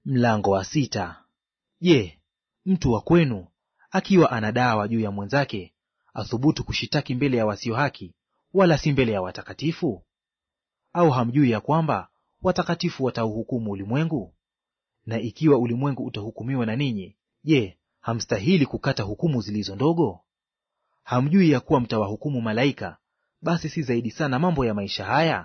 Mlango wa sita. Je, mtu wa kwenu akiwa ana dawa juu ya mwenzake athubutu kushitaki mbele ya wasio haki, wala si mbele ya watakatifu? Au hamjui ya kwamba watakatifu watauhukumu ulimwengu? Na ikiwa ulimwengu utahukumiwa na ninyi, je, hamstahili kukata hukumu zilizo ndogo? Hamjui ya kuwa mtawahukumu malaika, basi si zaidi sana mambo ya maisha haya?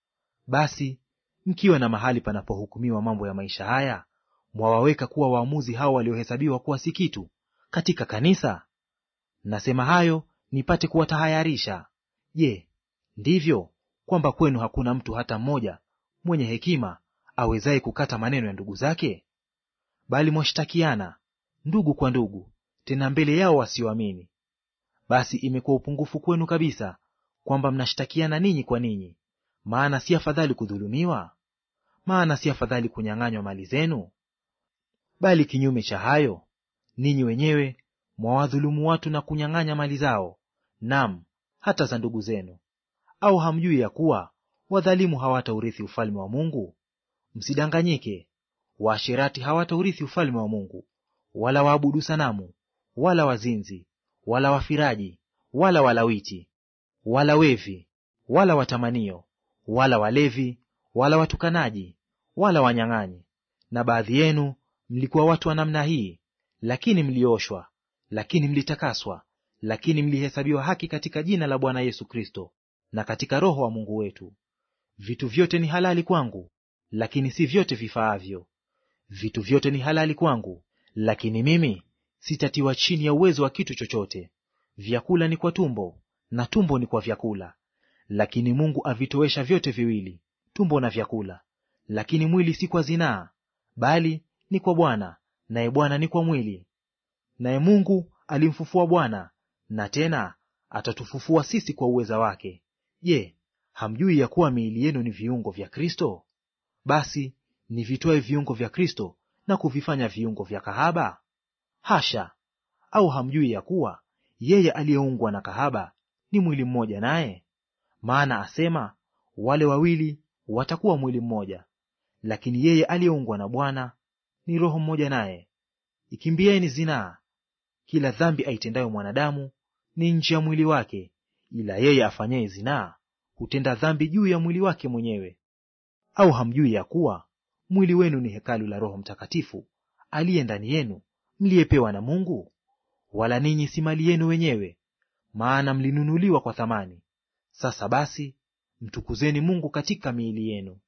Basi mkiwa na mahali panapohukumiwa mambo ya maisha haya, mwawaweka kuwa waamuzi hao waliohesabiwa kuwa si kitu katika kanisa? Nasema hayo nipate kuwatahayarisha. Je, ndivyo kwamba kwenu hakuna mtu hata mmoja mwenye hekima awezaye kukata maneno ya ndugu zake? Bali mwashtakiana ndugu kwa ndugu, tena mbele yao wasioamini. Basi imekuwa upungufu kwenu kabisa kwamba mnashtakiana ninyi kwa ninyi. Maana si afadhali kudhulumiwa? Maana si afadhali kunyang'anywa mali zenu? Bali kinyume cha hayo, ninyi wenyewe mwawadhulumu watu na kunyang'anya mali zao, nam hata za ndugu zenu. Au hamjui ya kuwa wadhalimu hawataurithi ufalme wa Mungu? Msidanganyike, waasherati hawataurithi ufalme wa Mungu, wala waabudu sanamu, wala wazinzi, wala wafiraji, wala walawiti, wala wevi, wala watamanio, wala walevi, wala watukanaji, wala wanyang'anyi. Na baadhi yenu mlikuwa watu wa namna hii, lakini mlioshwa, lakini mlitakaswa, lakini mlihesabiwa haki katika jina la Bwana Yesu Kristo na katika Roho wa Mungu wetu. Vitu vyote ni halali kwangu, lakini si vyote vifaavyo. Vitu vyote ni halali kwangu, lakini mimi sitatiwa chini ya uwezo wa kitu chochote. Vyakula ni kwa tumbo, na tumbo ni kwa vyakula. Lakini Mungu avitowesha vyote viwili, tumbo na vyakula. Lakini mwili si kwa zinaa, bali ni kwa Bwana, naye Bwana ni kwa mwili. Naye Mungu alimfufua Bwana, na tena atatufufua sisi kwa uweza wake. Je, hamjui ya kuwa miili yenu ni viungo vya Kristo? Basi nivitoe viungo vya Kristo na kuvifanya viungo vya kahaba? Hasha! Au hamjui ya kuwa yeye aliyeungwa na kahaba ni mwili mmoja naye? Maana asema, wale wawili watakuwa mwili mmoja. Lakini yeye aliyeungwa na Bwana ni roho mmoja naye. Ikimbieni zinaa. Kila dhambi aitendayo mwanadamu ni nje ya mwili wake, ila yeye afanyaye zinaa hutenda dhambi juu ya mwili wake mwenyewe. Au hamjui ya kuwa mwili wenu ni hekalu la Roho Mtakatifu aliye ndani yenu, mliyepewa na Mungu? Wala ninyi si mali yenu wenyewe, maana mlinunuliwa kwa thamani. Sasa basi, mtukuzeni Mungu katika miili yenu.